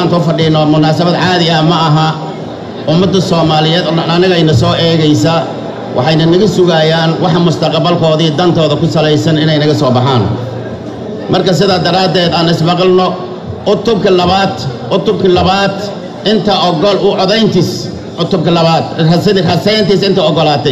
maanta u fadhiino munaasabad caadi ah ma aha ummadda soomaaliyeed oo dhan anagayna soo eegaysa waxayna naga sugayaan waxa mustaqbalkoodii dantooda ku salaysan inay naga soo baxaan marka sidaa daraaddeed aan ismaqalno cutubka labaad cutubka labaad inta ogol u codayntiis cutubka labaad rasidii rasayntiis inta ogolaatay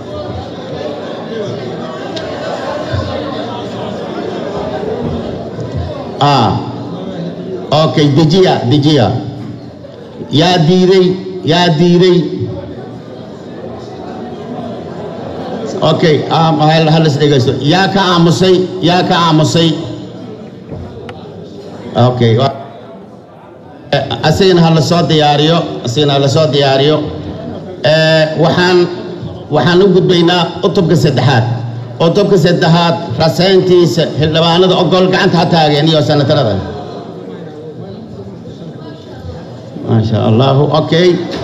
ah okay dejiya dejiya yaa diiday yaa diiday okay halis dhegaysto yaa ka aamusay yaa ka aamusay okay asigana ha la soo diyaariyo asigana ha la soo diyaariyo waxaan waxaan u gudbaynaa cutubka saddexaad cutubka saddexaad rasayntiisa xildhibaanada ogol gacanta ha taageen iyo sanatarada maasha allahu okay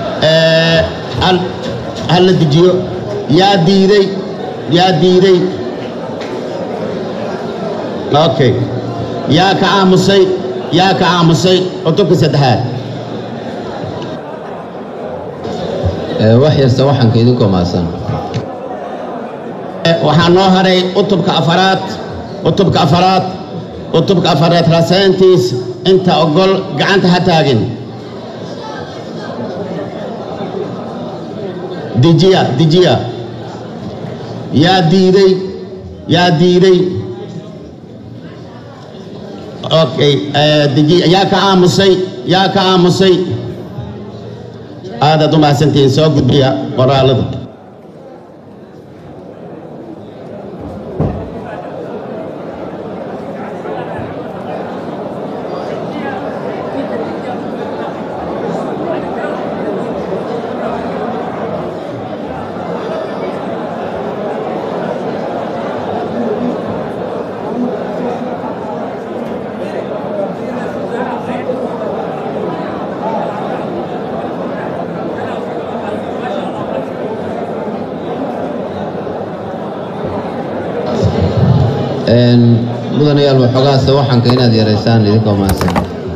ha la dejiyo yaa diiday yaa diiday okay yaa ka aamusay yaa ka aamusay cutubka saddexaad wax yasta waxaanka idinkoo maasan waxaa noo haray cutubka afaraad cutubka afaraad cutubka afaraad rasayntiis inta ogol gacanta ha taagin dejiya dejiya yaa diiday yaa diiday okay dejiya yaa ka aamusay yaa ka aamusay aadaad u mahadsantihiin soo gudbiya qoraalada mudanayaal waxoogaase waxaanka inaad yaraysaan idinkoo maasan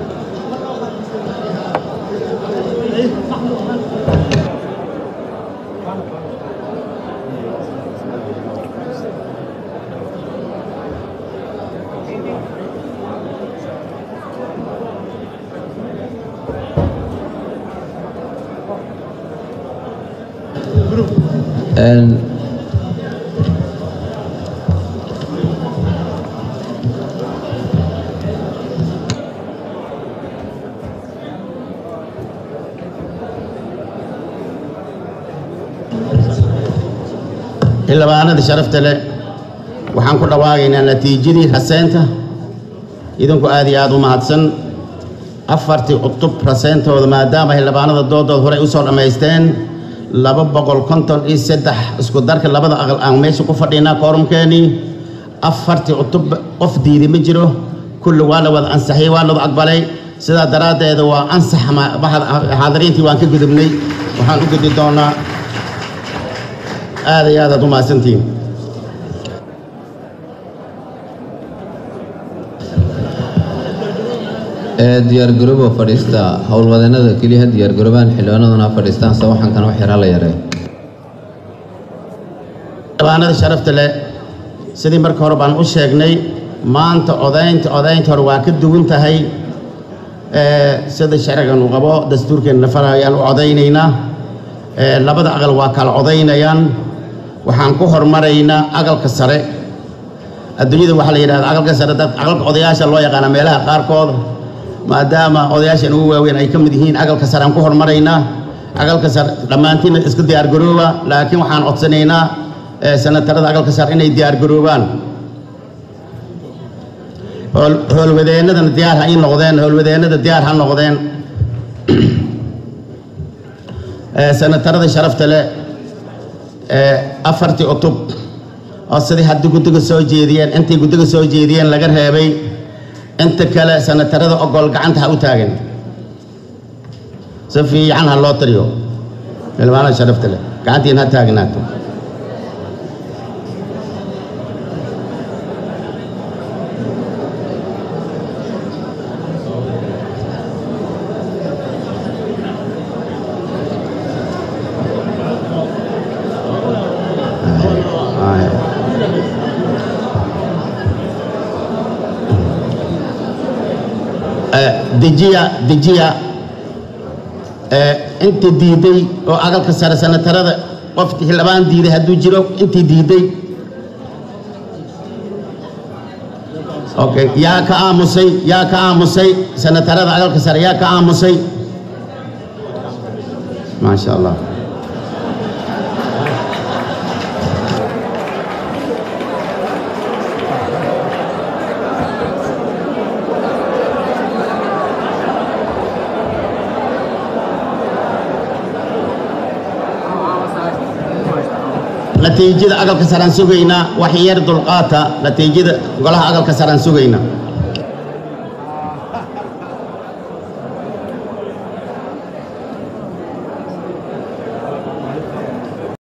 xildhibaanada sharafta leh waxaan ku dhawaagaynaa natiijadii raseynta idinku aad iyo aad u mahadsan afartii cutub raseyntooda maadaama xildhibaanada doodooda horey u soo dhammaysteen laba boqol konton iyo saddex isku darka labada aqal aan meesha ku fadhinaa koorumkeenii afartii cutub qof diiday ma jiro kulli waa la wada ansaxiyey waa ladu aqbalay sidaa daraaddeeda waa ansax xaadiriintii waan ka gudubnay waxaan u gudbi doonaa aad iyo aadaad u mahadsantihiin diyaargaroobo fadhiista howlwadeenada keliya ha diyaargaroobaan xildhibaanaduna ha fadhiistaan se waxaankan wax yar ha la yaree xildhibaanada sharafta leh sidii marka hore baan u sheegnay maanta odaynta odaynta hore waa ka duwan tahay sida sharcigan uu qabo dastuurkeenna farayaan u odaynaynaa labada aqal waa kala odaynayaan waxaan ku hormaraynaa aqalka sare adduunyada waxaa la yidhahda aqalka sare dad aqalka odayaasha loo yaqaana meelaha qaarkood maadaama odayaashan ugu waaweyn ay ka mid yihiin aqalka sare aan ku hormaraynaa aqalka sare dhammaantiina iska diyaargarooba laakiin waxaan codsanaynaa sanatarada aqalka sare inay diyaargaroobaan howlwadeennadana diyaar ha ii noqdeen howlwadeennada diyaar ha noqdeen sanatarada sharafta leh afartii cutub oo sidii haddii guddiga soo jeediyeen intay guddiga soo jeediyeen laga reebay inta kale sanatarada ogol gacanta ha u taagan si fiican ha loo tiriyo xildhibaanada sharafta leh gacantiin ha taagnaato dejiya dejiya intii diiday oo aqalka sare sanatarada qofkii xildhibaan diiday hadduu jiro intii diiday okay yaa ka aamusay yaa ka aamusay sanatarada aqalka sare yaa ka aamusay maasha allah natiijada aqalka saraan sugaynaa wax yar dulqaata natiijada golaha aqalka saraan sugaynaa